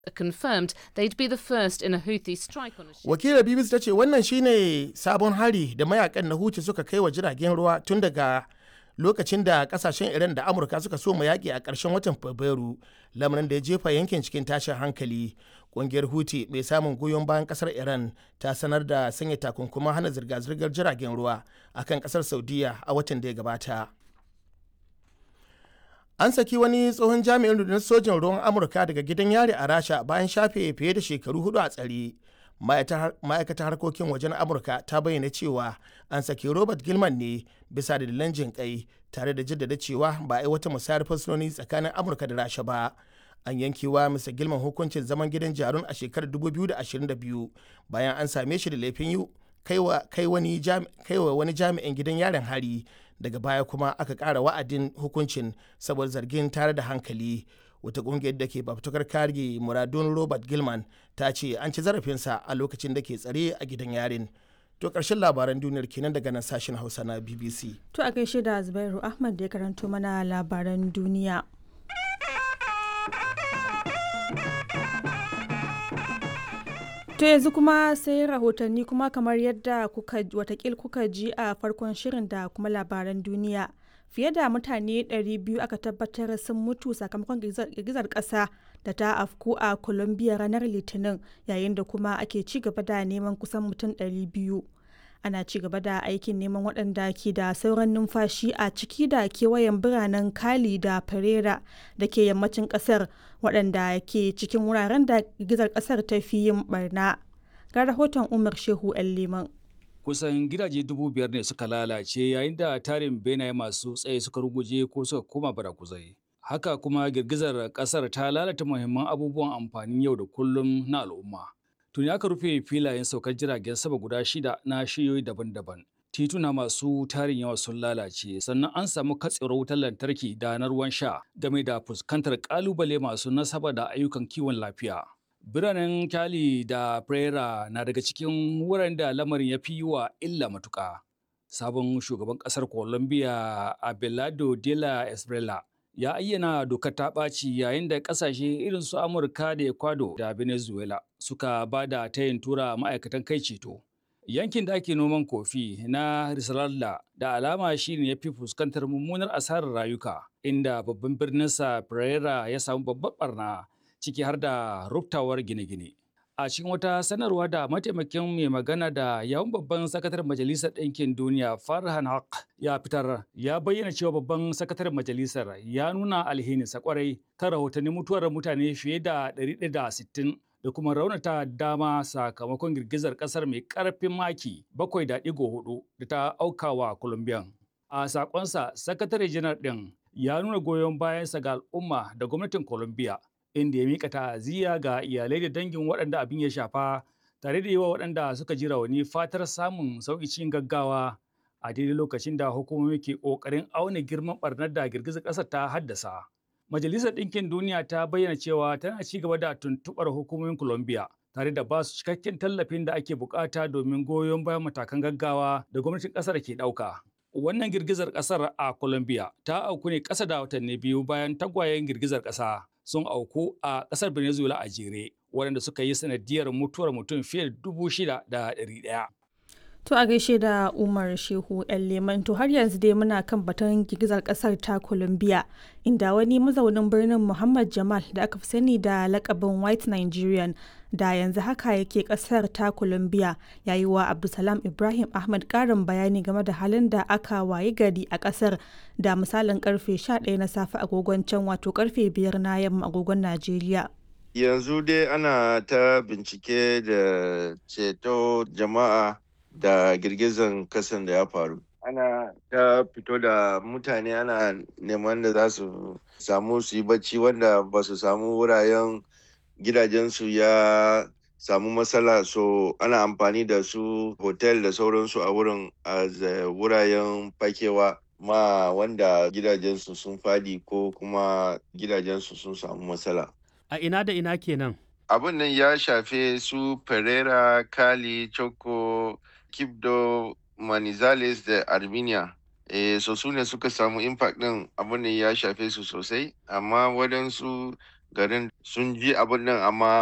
confirmed they'd be the first in a Houthi strike on a ship. wakilar bbc ta ce wannan shine sabon hari da mayakan na huce suka kai wa jiragen ruwa tun daga lokacin da kasashen iran da amurka suka so mu yaƙi a ƙarshen watan fabrairu lamarin da ya jefa yankin cikin tashin hankali ƙungiyar huti mai samun goyon bayan ƙasar iran ta sanar da sanya takunkuman hana zirga-zirgar jiragen ruwa akan ƙasar saudiya a watan da ya gabata an saki wani tsohon jami'in rundunar sojin ruwan amurka daga gidan yari a rasha bayan shafe fiye da shekaru hudu a tsare ma'aikatar harkokin wajen amurka ta bayyana cewa an saki robert gilman ne bisa dalilan jin kai tare da jaddada cewa ba a yi wata musayar fursunoni tsakanin amurka da rasha ba an yankewa mr gilman hukuncin zaman gidan jarun a shekarar 2022 bayan an same shi da laifin yi kai wa wani jami'in gidan yarin hari daga baya kuma aka ƙara wa'adin hukuncin saboda zargin tare da hankali wata ƙungiyar da ke fafutukar kare muradun robert gilman ta ce an ci zarafinsa a lokacin da ke tsare a gidan yarin to ƙarshen labaran duniyar kenan daga nan sashen hausa na bbc To a gaishe da Zubairu Ahmad da ya karanto mana labaran duniya. To yanzu kuma sai rahotanni kuma kamar yadda kuka watakil kuka ji a farkon shirin da kuma labaran duniya. Fiye da mutane 200 aka tabbatar sun mutu sakamakon girgizar ƙasa da ta afku a Colombia ranar Litinin yayin da kuma ake ci gaba da neman kusan mutum 200. Ana ci gaba da aikin neman waɗanda ke da sauran numfashi a ciki da kewayen biranen Cali da Pereira da ke yammacin ƙasar waɗanda ke cikin wuraren da girgizar ƙasar ta fi yin barna. Ga rahoton Umar Shehu 'yan Liman. kusan gidaje dubu biyar ne suka lalace yayin da tarin benaye masu tsaye suka ruguje ko suka koma barakuzai. Haka kuma girgizar kasar ta lalata muhimman abubuwan amfanin yau da kullum na al'umma. Tuni aka rufe filayen saukar jiragen sama guda shida na shiyoyi daban-daban. Tituna masu tarin yawa sun lalace sannan an samu katsewar wutar lantarki da na ruwan sha game da fuskantar kalubale masu nasaba da ayyukan kiwon lafiya. Biranen Cali da Pereira na daga cikin wuraren da lamarin ya fi wa illa matuƙa. Sabon shugaban ƙasar Colombia Abelardo de la Esbrela ya ayyana dokar ta ɓaci yayin da ƙasashe irin su Amurka da Ecuador da Venezuela suka ba da tayin tura ma'aikatan kai ceto. Yankin da ake noman kofi na Risaralda da alama shi ne ya fi fuskantar mummunar asarar rayuka, inda babban birninsa Pereira ya samu babbar barna. ciki har da ruftawar gine-gine. A cikin wata sanarwa da mataimakin mai magana da yawun babban sakataren Majalisar Ɗinkin Duniya Farhan Haq ya fitar ya bayyana cewa babban sakataren majalisar ya nuna alhininsa kwarai kan rahotannin mutuwar mutane fiye da 160 da kuma raunata dama sakamakon girgizar ƙasar mai ƙarfin maki 7.4 da ta aukawa Colombia. A sakonsa, sakatare janar ɗin ya nuna goyon bayansa ga al'umma da gwamnatin Colombia inda ya mika ta'aziyya ga iyalai da dangin waɗanda abin ya shafa tare da yi wa waɗanda suka ji rauni fatar samun sauƙi cikin gaggawa a daidai lokacin da hukumomi ke ƙoƙarin auna girman ɓarnar da girgizar ƙasar ta haddasa. Majalisar Ɗinkin Duniya ta bayyana cewa tana ci gaba da tuntuɓar hukumomin Colombia tare da ba su cikakken tallafin da ake bukata domin goyon bayan matakan gaggawa da gwamnatin ƙasar ke ɗauka. Wannan girgizar ƙasar a Colombia ta auku ne ƙasa da watanni biyu bayan tagwayen girgizar ƙasa. sun auku a ƙasar Venezuela a jere, waɗanda suka yi sanadiyar mutuwar mutum fiye da dubu shida da ɗari ɗaya. To a gaishe da Umar Shehu ‘yan Leman to har yanzu dai muna kan batun girgizar kasar ta Colombia inda wani mazaunin birnin Muhammad Jamal da aka fi sani da lakabin White Nigerian da yanzu haka yake kasar ta Colombia ya yi wa Abdulsalam Ibrahim Ahmad karin bayani game da halin da aka wayi gari a kasar da misalin karfe 11 na safe agogon can wato karfe 5 na yamma agogon Najeriya. Yanzu dai ana ta bincike da ceto jama'a da girgizan kasan da ya faru ana ta fito da mutane ana neman da za su samu su yi bacci wanda ba su samu wuraren gidajensu ya samu matsala so ana amfani da su hotel da sauransu a wurin a wuraren fakewa ma wanda gidajensu sun fadi ko kuma gidajensu sun samu matsala a ina da ina kenan abin nan ya shafe su pereira kali choco Kibdo, Manizales da Armenia. E, so su ne suka samu impact ɗin abin da ya shafe su sosai, amma waɗansu garin sun ji abin nan amma